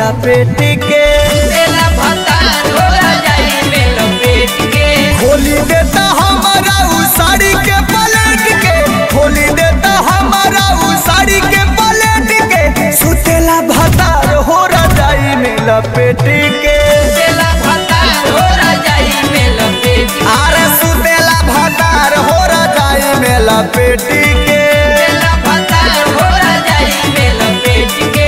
लपेट के तेला भतार हो जाई में लपेट के खोली देता हमारा उ साड़ी के पलट के खोली देता हमारा उ साड़ी के पलट के सुतेला भतार हो रजाई में लपेट के तेला भतार हो जाई में लपेट के आरे सुतेला भतार हो रजाई में लपेट के तेला भतार हो जाई में लपेट के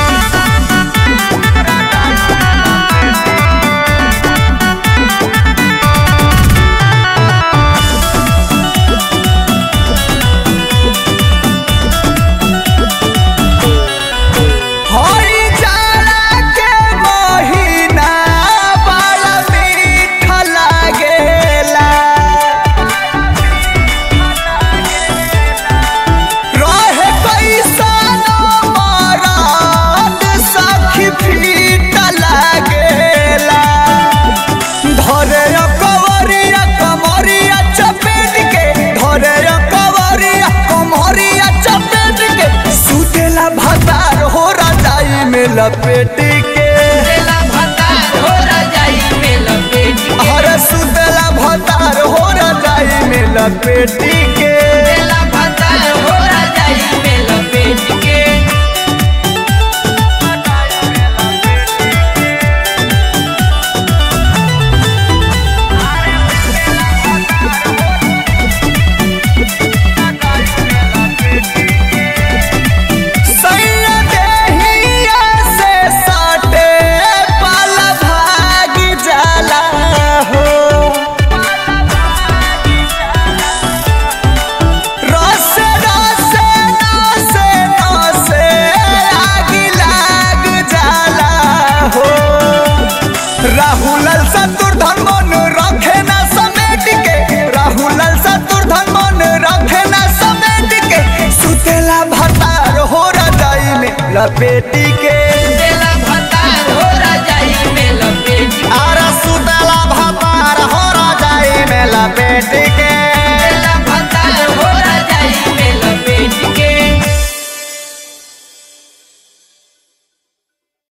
हई जाड़ा के महीना बड़ा मीठा लागेला रहे कैसन मरद सखी फीट लागेला धरे कवरिया कमरिया चपेट के धरे कवरिया कमरिया चपेट के सुतेला भतार हो रजाई में लपेट के तेला भतार हो जाई में लपेट के अरे सुतेला भतार हो रजाई में लपेट के तेला भतार हो जाई में लपेट के सैया देहिया से सटे पल भाग जाला हो रस रस नसे नसे आग लाग जाला हो राहुल शत्रुधन मन रखे ना समेट के राहुल शत्रुधन मन रखे ना समेट के सुतेला भतार हो रजाई में लपेटी के